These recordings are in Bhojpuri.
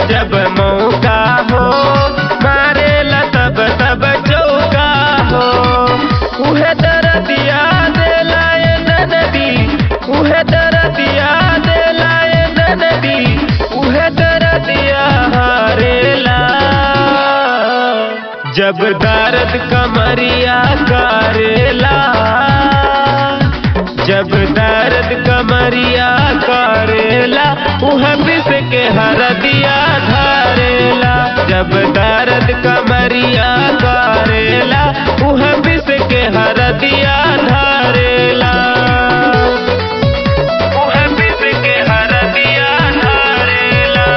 जब मौका हो मारेला तब तब चौका हो उहे दरदिया देला ए नदी उहे दरदिया देला ए नदी उहे दरदिया हारेला जब दर्द कमरिया करेला जब दर्द कमरिया करेला उह बिस के हरदिया धरेला जब दर्द कमरिया करेला उह बिस के हरदिया धरेला उह बिस के हरदिया धरेला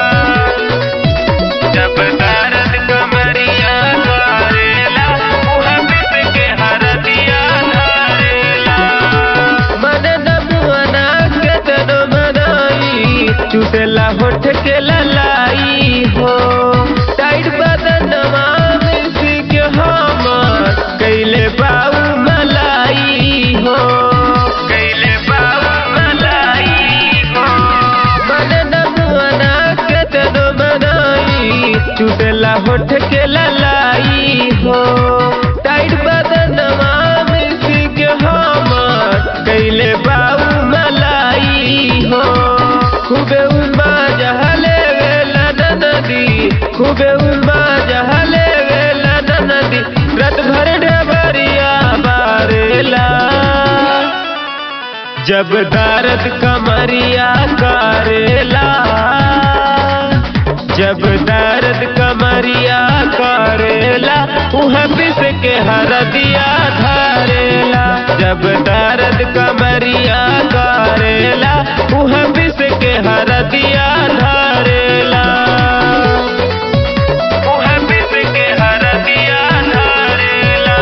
जब दर्द कमरिया करेला उह बिस के हरदिया धरेला मन नमुअना के तनो मनाई चुसेला होठ के ललाई हो टाइट बदनवा में सिक हमर कैले बाऊ मलाई हो कैले बाऊ मलाई हो मन नमुअना के तनो मनाई चुसेला होठ के ललाई हो टाइट बदनवा में सिक हमर कैले बाऊ मलाई हो खूबे उमा जहले वेला नदी खूबे उमा जहले वेला नदी रत भर डबरिया बारेला जब दर्द कमरिया करेला जब दर्द कमरिया करेला उह बिस के हरदिया धरेला जब दर्द कमरिया करेला उह बिस के हरदिया धरेला उह बिस के हरदिया धरेला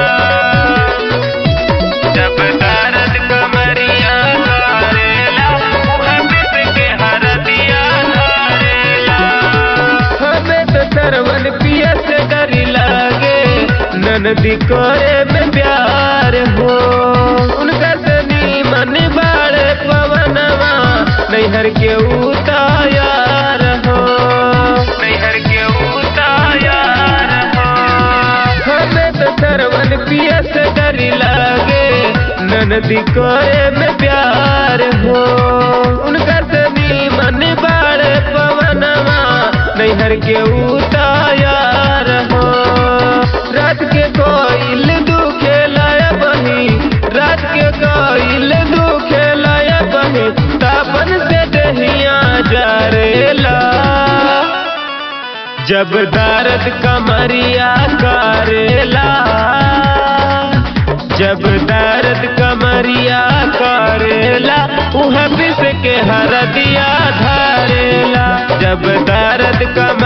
जब दर्द कमरिया करेला उह बिस के हरदिया धरेला हमें तो सरवन पिया से डरी लागे ननदी करे में प्यार हो उनका सनी मन बाड़े पवनवा नैहर के उतायार हो नैहर के उतायार हो हमें तो सरवन पिया से डरी लागे ननदी करे में प्यार हो उनका सनी मन बाड़े पवनवा नैहर के उतायार हो रात के कोइल दुखे लाया बही रात के कोइल दुखे लाया बही तापन से दहिया जरेला जब दर्द कमरिया करेला जब दर्द कमरिया करेला उह बिस के हरदिया धरेला जब दर्द कम